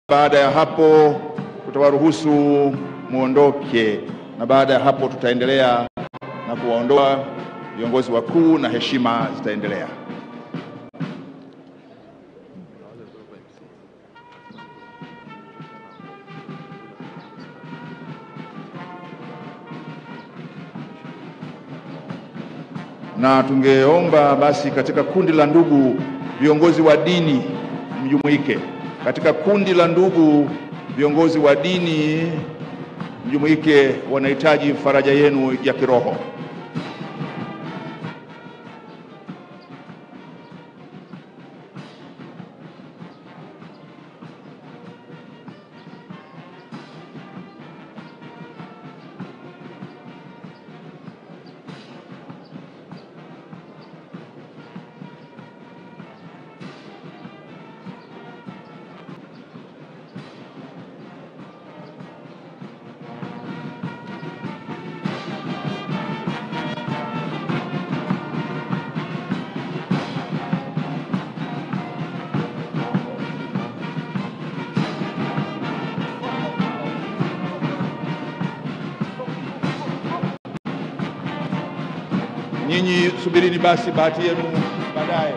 baada ya hapo tutawaruhusu muondoke, na baada ya hapo tutaendelea na kuwaondoa viongozi wakuu na heshima zitaendelea. na tungeomba basi katika kundi la ndugu viongozi wa dini mjumuike. Katika kundi la ndugu viongozi wa dini mjumuike, wanahitaji faraja yenu ya kiroho. Nyinyi subirini basi bahati yenu baadaye.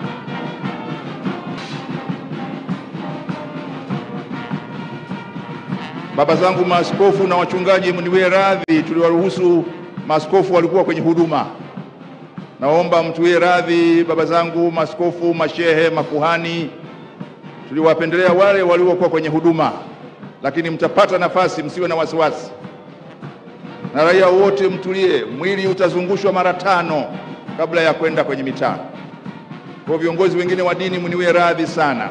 Baba zangu maaskofu na wachungaji, mniwie radhi, tuliwaruhusu maaskofu walikuwa kwenye huduma. Naomba mtuwie radhi, baba zangu maaskofu, mashehe, makuhani, tuliwapendelea wale waliokuwa kwenye huduma, lakini mtapata nafasi, msiwe na wasiwasi na raia wote mtulie, mwili utazungushwa mara tano kabla ya kwenda kwenye mitaa. Kwa viongozi wengine wa dini mniwie radhi sana.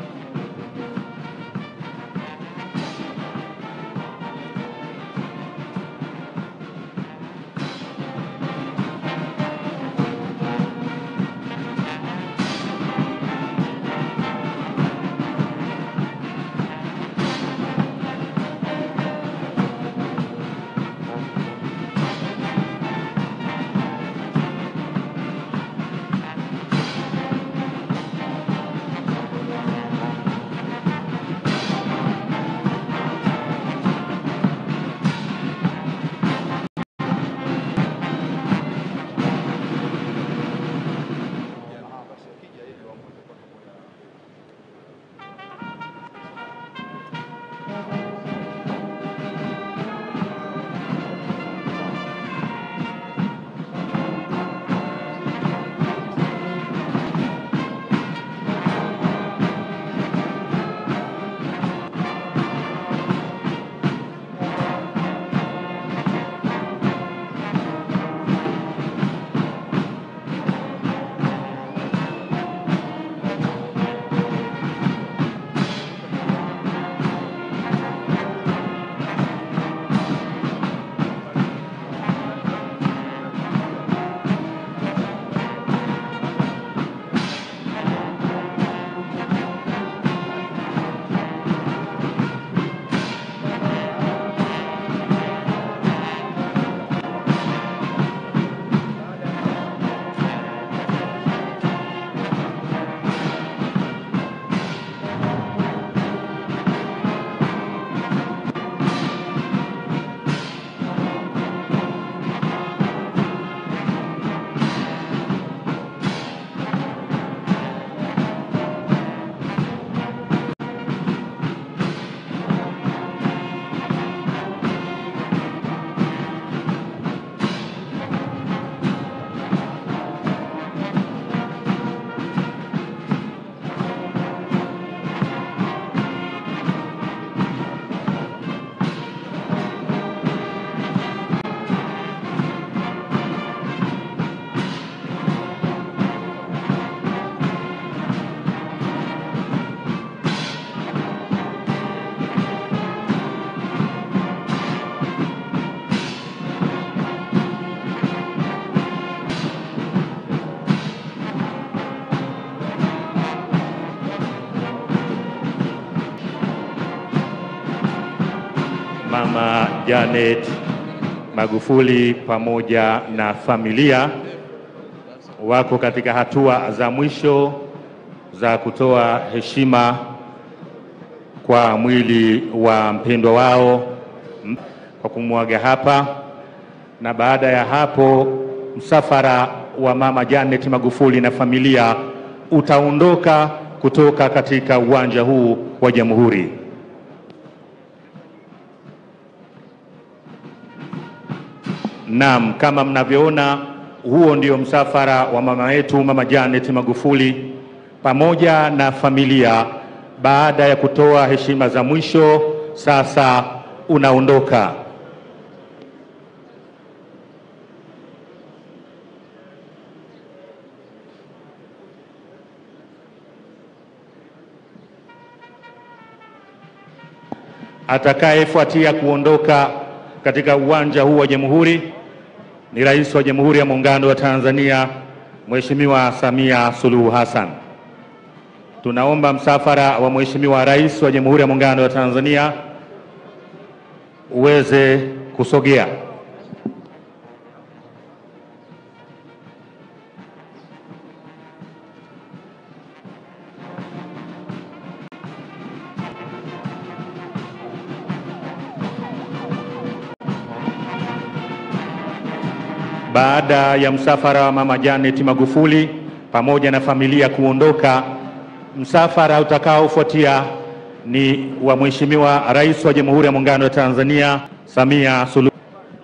Mama Janet Magufuli pamoja na familia wako katika hatua za mwisho za kutoa heshima kwa mwili wa mpendwa wao m- kwa kumwaga hapa, na baada ya hapo msafara wa Mama Janet Magufuli na familia utaondoka kutoka katika uwanja huu wa Jamhuri. Naam, kama mnavyoona, huo ndio msafara wa mama yetu Mama Janet Magufuli pamoja na familia. Baada ya kutoa heshima za mwisho, sasa unaondoka. Atakayefuatia kuondoka katika uwanja huu wa Jamhuri ni Rais wa Jamhuri ya Muungano wa Tanzania Mheshimiwa Samia Suluhu Hassan. Tunaomba msafara wa Mheshimiwa Rais wa Jamhuri ya Muungano wa Tanzania uweze kusogea. Baada ya msafara wa Mama Janet Magufuli pamoja na familia kuondoka, msafara utakaofuatia ni wa Mheshimiwa Rais wa Jamhuri ya Muungano wa Tanzania Samia Suluhu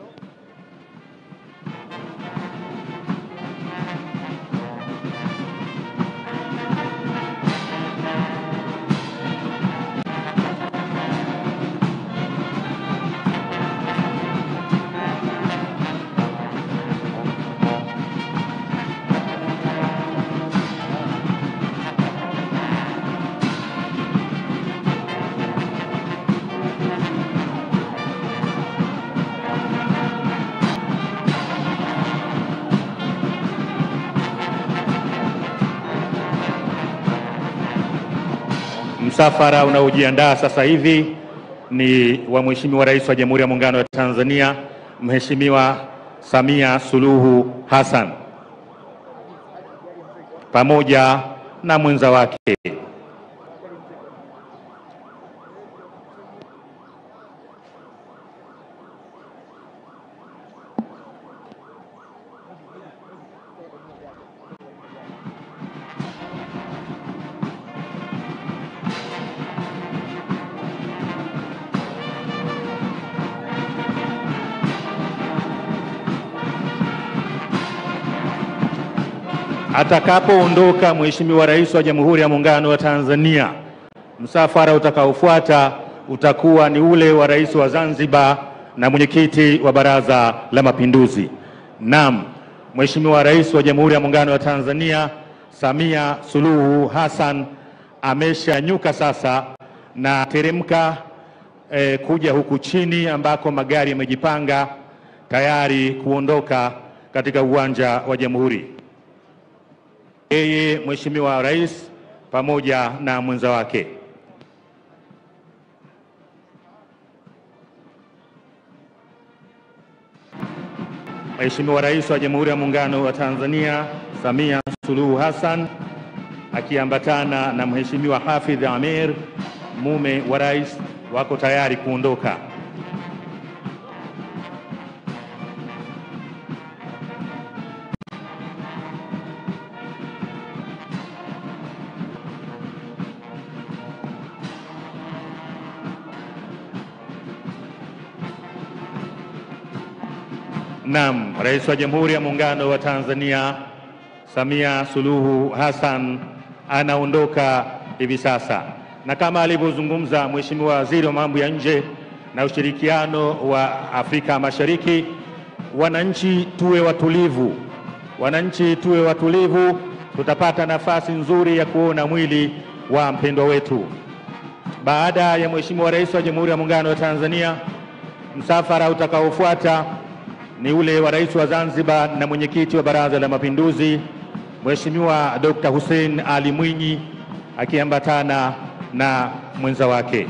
Msafara unaojiandaa sasa hivi ni wa Mheshimiwa Rais wa Jamhuri ya Muungano wa Tanzania Mheshimiwa Samia Suluhu Hassan pamoja na mwenza wake. Atakapoondoka Mheshimiwa Rais wa Jamhuri ya Muungano wa Tanzania, msafara utakaofuata utakuwa ni ule wa Rais wa Zanzibar na mwenyekiti wa Baraza la Mapinduzi. Naam, Mheshimiwa Rais wa Jamhuri ya Muungano wa Tanzania Samia Suluhu Hassan ameshanyuka sasa na teremka eh, kuja huku chini ambako magari yamejipanga tayari kuondoka katika uwanja wa Jamhuri yeye Mheshimiwa Rais pamoja na mwenza wake. Mheshimiwa Rais wa Jamhuri ya Muungano wa Tanzania Samia Suluhu Hassan akiambatana na Mheshimiwa Hafidh Amir mume wa rais wako tayari kuondoka. Naam, Rais wa Jamhuri ya Muungano wa Tanzania Samia Suluhu Hassan anaondoka hivi sasa, na kama alivyozungumza Mheshimiwa Waziri wa Mambo ya Nje na Ushirikiano wa Afrika Mashariki, wananchi tuwe watulivu, wananchi tuwe watulivu, tutapata nafasi nzuri ya kuona mwili wa mpendwa wetu. Baada ya Mheshimiwa Rais wa Jamhuri ya Muungano wa Tanzania, msafara utakaofuata ni ule wa Rais wa Zanzibar na mwenyekiti wa Baraza la Mapinduzi Mheshimiwa Dr. Hussein Ali Mwinyi akiambatana na mwenza wake.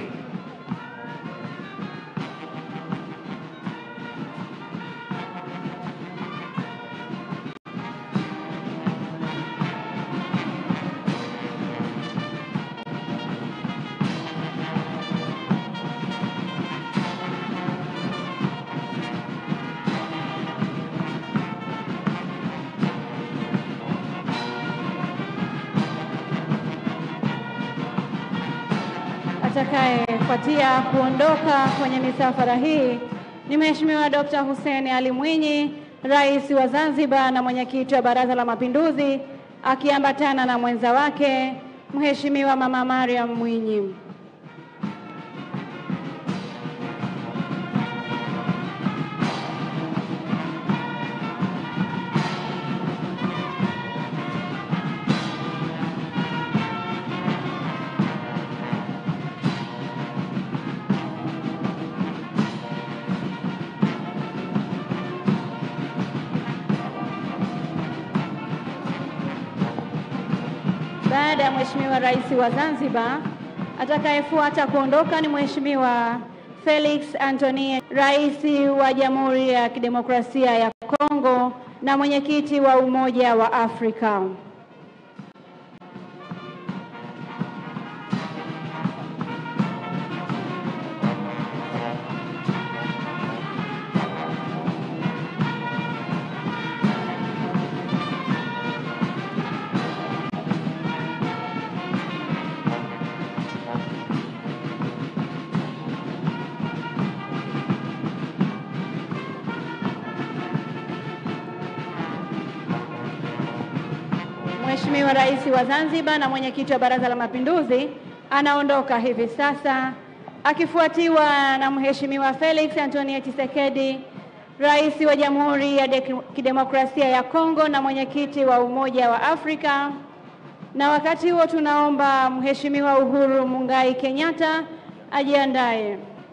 atakayefuatia kuondoka kwenye misafara hii ni Mheshimiwa Dr. Hussein Ali Mwinyi, Rais wa Zanzibar na mwenyekiti wa Baraza la Mapinduzi, akiambatana na mwenza wake Mheshimiwa Mama Mariam Mwinyi. Baada ya Mheshimiwa Rais wa Zanzibar, atakayefuata kuondoka ni Mheshimiwa Felix Antoine, Rais wa Jamhuri ya Kidemokrasia ya Kongo na mwenyekiti wa Umoja wa Afrika. Mheshimiwa Rais wa Zanzibar na mwenyekiti wa Baraza la Mapinduzi anaondoka hivi sasa akifuatiwa na Mheshimiwa Felix Antoine Tshisekedi, Rais wa Jamhuri ya Dek- Kidemokrasia ya Kongo na mwenyekiti wa Umoja wa Afrika. Na wakati huo tunaomba Mheshimiwa Uhuru Mungai Kenyatta ajiandae.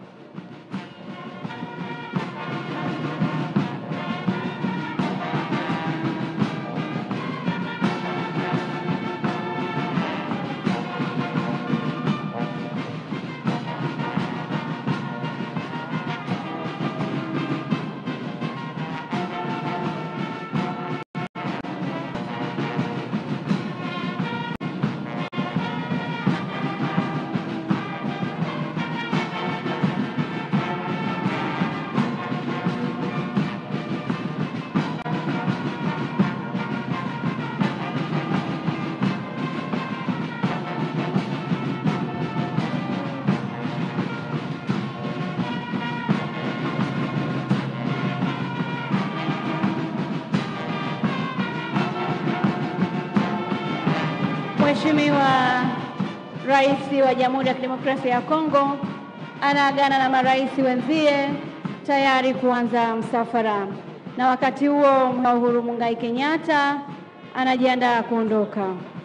Mheshimiwa Rais wa Jamhuri ya Kidemokrasia ya Kongo anaagana na marais wenzie tayari kuanza msafara, na wakati huo Uhuru Mungai Kenyatta anajiandaa kuondoka.